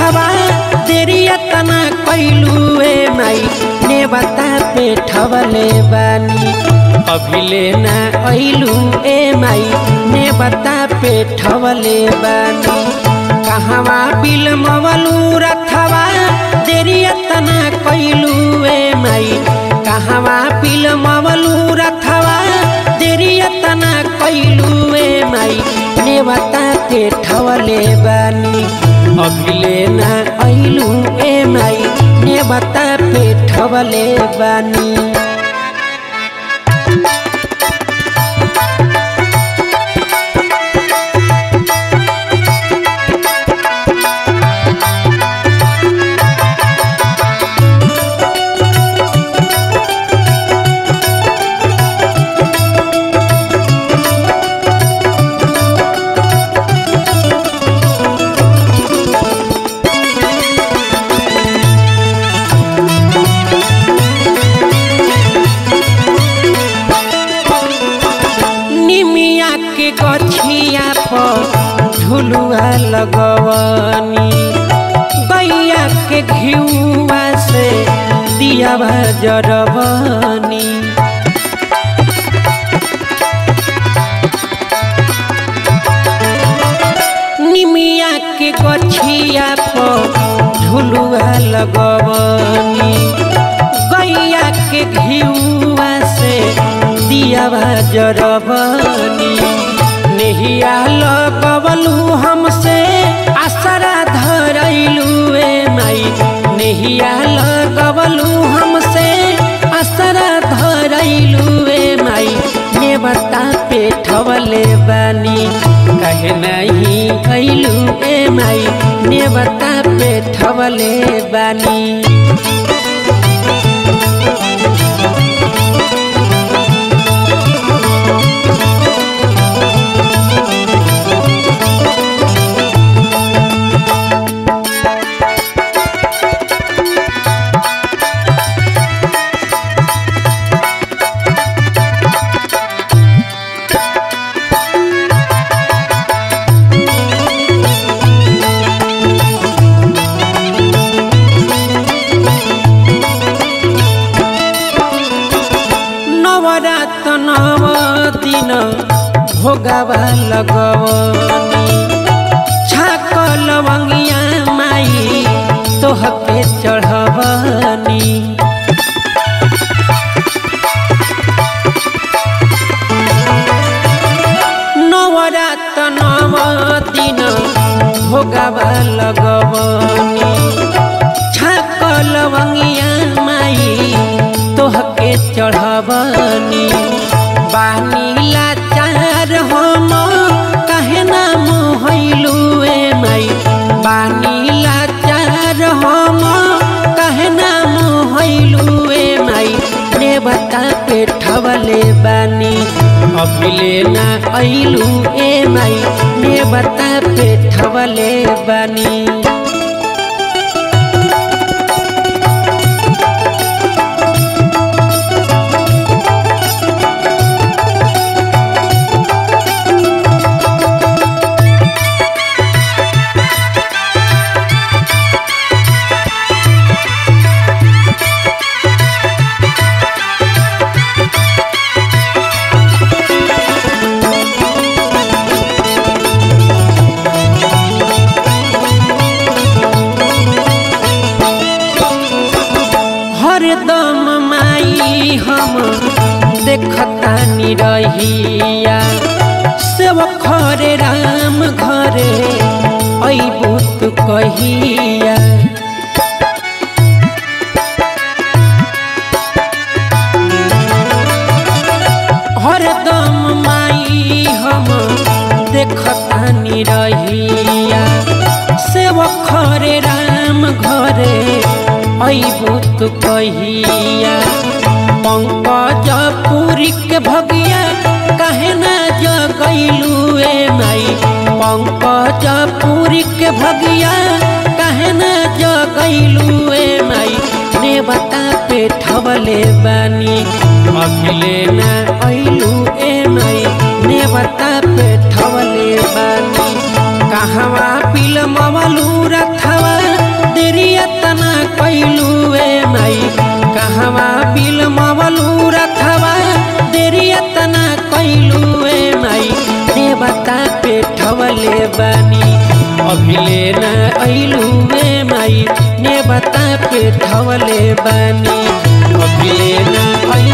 रथवा देरिया तना कैलू ए माई नेवता पे ठवले बानी अभिले ना ऐलू ए माई नेवता पे ठवले बानी कहवा बिलमवलू रथवा देरिया तना कैलू ए माई कहवा बिलमवलू रथवा देरिया तना कैलू ए माई नेवता के ठवले बानी अभिले ना ऐलू ए माई नेवता पे ठवले बानी निमिया के गछिया पर झुलुआ लगवनी गैया के घिउआ से दियावा जरबनी निमिया के गछिया पर झुलुआ लगवनी गैया के घिउआ से दियावा जरबनी नेहिया लगवलू हमसे आसरा धरैलू ए माई नेहिया लगवलू हमसे आसरा धरैलू ए माई नेवता पे ठवले बानी कहे नहीं कैलू ए माई नेवता पे ठवले बानी नवरात नव दिन भोगावा लगवनी छाक लवंगिया माई तोहके चढ़वनी नवरात नव दिन भोगावा लगवनी छाक लवंगिया माई तोहके चढ़वनी बानीला चार हम कहे ना मोहलू ए माई बानीला चार हम कहे ना मोहलू ए माई नेवता पे ठवले बानी अभिले ना ऐलू ए माई नेवता पे ठवले बानी हरदम माई हम देखतानी रहिया सेव खरे राम घरे अबू तू कहिया हरदम माई हम देखतानी रहिया सेव खरे राम घरे अबू तू कहिया पंकज पुरी के भगिया कहे ना जगैलू ए माई पंकज पुरी के भगिया कहे ना जगैलू ए माई नेवता पे ठवले बानी अखिले ना ऐलू ए माई नेवता पे ठवले बानी कहवा पिल मवलू रथवा बानी अभिले न ऐलुए माई ने बता पे ठवले बानी अभिले न